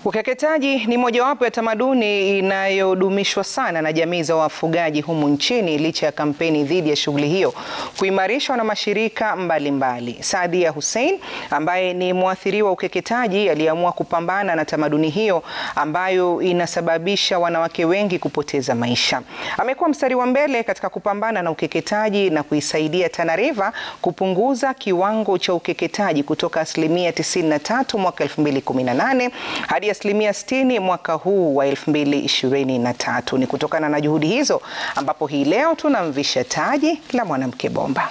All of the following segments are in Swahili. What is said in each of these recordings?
Ukeketaji ni mojawapo ya tamaduni inayodumishwa sana na jamii za wafugaji humu nchini licha ya kampeni dhidi ya shughuli hiyo kuimarishwa na mashirika mbalimbali mbali. Saadia Hussein ambaye ni mwathiriwa ukeketaji aliamua kupambana na tamaduni hiyo ambayo inasababisha wanawake wengi kupoteza maisha. Amekuwa mstari wa mbele katika kupambana na ukeketaji na kuisaidia Tana River kupunguza kiwango cha ukeketaji kutoka asilimia 93 mwaka 2018 hadi asilimia 60 mwaka huu wa 2023. Ni kutokana na juhudi hizo ambapo hii leo tunamvisha taji la mwanamke bomba.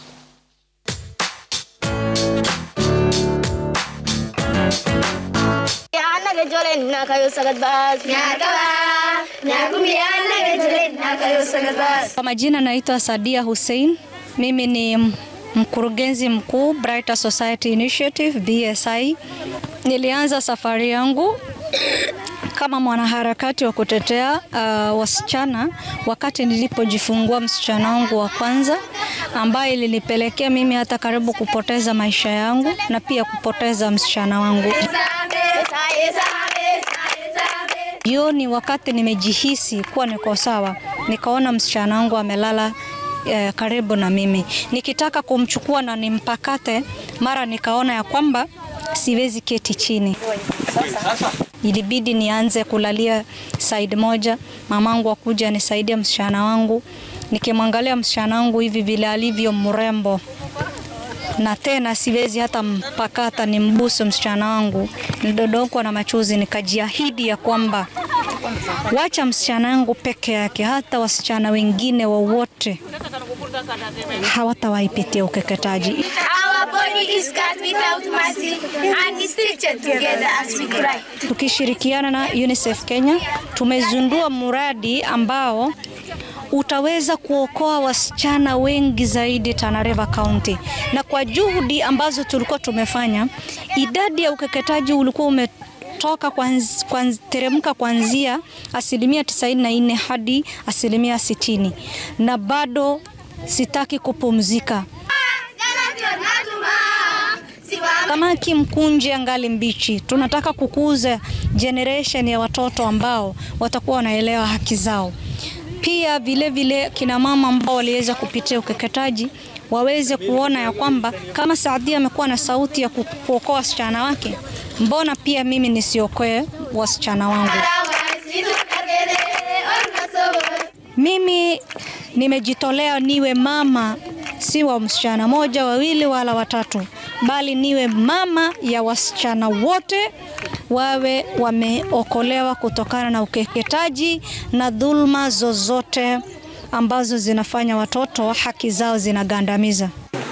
Kwa majina naitwa Sadia Hussein. Mimi ni mkurugenzi mkuu Brighter Society Initiative BSI. Nilianza safari yangu kama mwanaharakati wa kutetea uh, wasichana wakati nilipojifungua msichana wangu wa kwanza ambaye ilinipelekea mimi hata karibu kupoteza maisha yangu na pia kupoteza msichana wangu. Jioni wakati nimejihisi kuwa niko sawa, nikaona msichana wangu amelala eh, karibu na mimi, nikitaka kumchukua na nimpakate, mara nikaona ya kwamba siwezi keti chini. Ilibidi nianze kulalia side moja, mamangu akuja nisaidia msichana wangu. Nikimwangalia msichana wangu hivi vile alivyo mrembo, na tena siwezi hata mpakata nimbusu msichana wangu, nilidodokwa na machozi, nikajiahidi ya kwamba wacha msichana wangu peke yake, hata wasichana wengine wowote hawatawaipitia ukeketaji. Tukishirikiana na UNICEF Kenya tumezundua mradi ambao utaweza kuokoa wasichana wengi zaidi Tana River County, na kwa juhudi ambazo tulikuwa tumefanya, idadi ya ukeketaji ulikuwa ume toka kwanz, kwanz, teremka kuanzia asilimia 94 hadi asilimia 60, na bado sitaki kupumzika. Samaki mkunje angali mbichi. Tunataka kukuza generation ya watoto ambao watakuwa wanaelewa haki zao. Pia vile vile kina mama ambao waliweza kupitia ukeketaji waweze kuona ya kwamba kama Saadia amekuwa na sauti ya kuokoa wasichana wake, mbona pia mimi nisiokoe wasichana wangu? Mimi nimejitolea niwe mama, si wa msichana moja, wawili wala watatu, bali niwe mama ya wasichana wote wawe wameokolewa kutokana na ukeketaji na dhulma zozote ambazo zinafanya watoto haki zao zinagandamiza.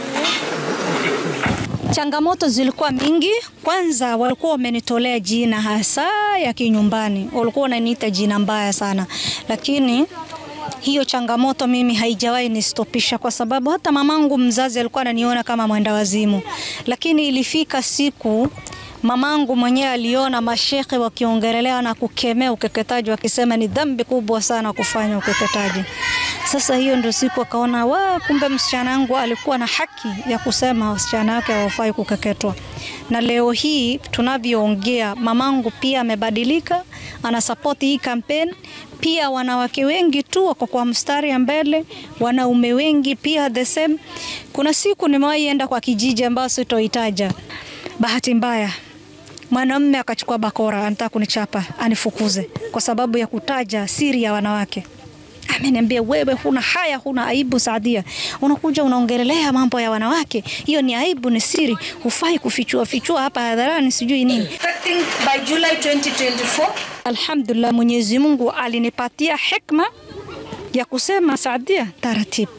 Changamoto zilikuwa mingi. Kwanza walikuwa wamenitolea jina hasa ya kinyumbani, walikuwa wananiita jina mbaya sana, lakini hiyo changamoto mimi haijawahi nistopisha, kwa sababu hata mamangu mzazi alikuwa ananiona kama mwenda wazimu, lakini ilifika siku mamangu mwenyewe aliona mashekhe wakiongelea na kukemea ukeketaji, wakisema ni dhambi kubwa sana kufanya ukeketaji. Sasa hiyo ndio siku akaona, wa kumbe msichana wangu alikuwa na haki ya kusema wasichana wake hawafai kukeketwa. Na leo hii tunavyoongea, mamangu pia amebadilika, anasapoti hii kampeni. Pia wanawake wengi tu wako kwa mstari ya mbele, wanaume wengi pia the same. Kuna siku nimewahi enda kwa kijiji ambayo sitoitaja, bahati mbaya mwanamume akachukua bakora, anataka kunichapa anifukuze kwa sababu ya kutaja siri ya wanawake. Ameniambia, wewe huna haya, huna aibu Saadia, unakuja unaongelelea mambo ya wanawake, hiyo ni aibu, ni siri, hufai kufichua fichua hapa hadharani, sijui nini. By July 2024. Alhamdulillah, Mwenyezi Mungu alinipatia hekma ya kusema Saadia, taratibu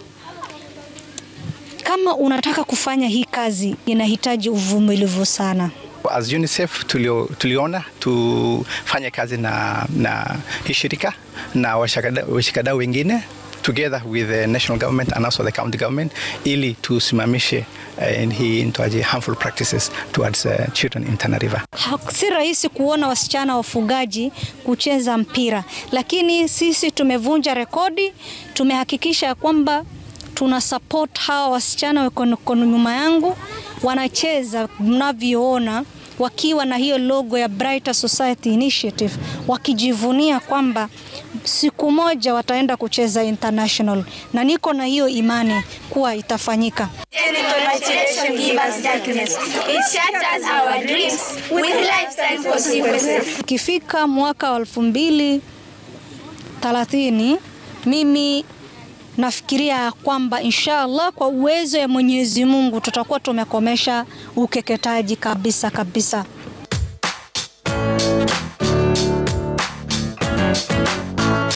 kama unataka kufanya hii kazi inahitaji uvumilivu sana. As UNICEF tulio, tuliona tufanye kazi na, na hii shirika na washikadau wengine together with the national government and also the county government ili tusimamishe uh, hii intoaje harmful practices towards uh, children in Tana River. Si rahisi kuona wasichana wafugaji kucheza mpira, lakini sisi tumevunja rekodi, tumehakikisha kwamba tuna support hawa wasichana wako nyuma yangu wanacheza mnavyoona wakiwa na hiyo logo ya Brighter Society Initiative, wakijivunia kwamba siku moja wataenda kucheza international, na niko na hiyo imani kuwa itafanyika. Isolation give us darkness. It shatters our dreams with lifetime consequences. Ikifika mwaka wa elfu mbili thelathini mimi nafikiria kwamba inshallah kwa uwezo ya Mwenyezi Mungu tutakuwa tumekomesha ukeketaji kabisa kabisa.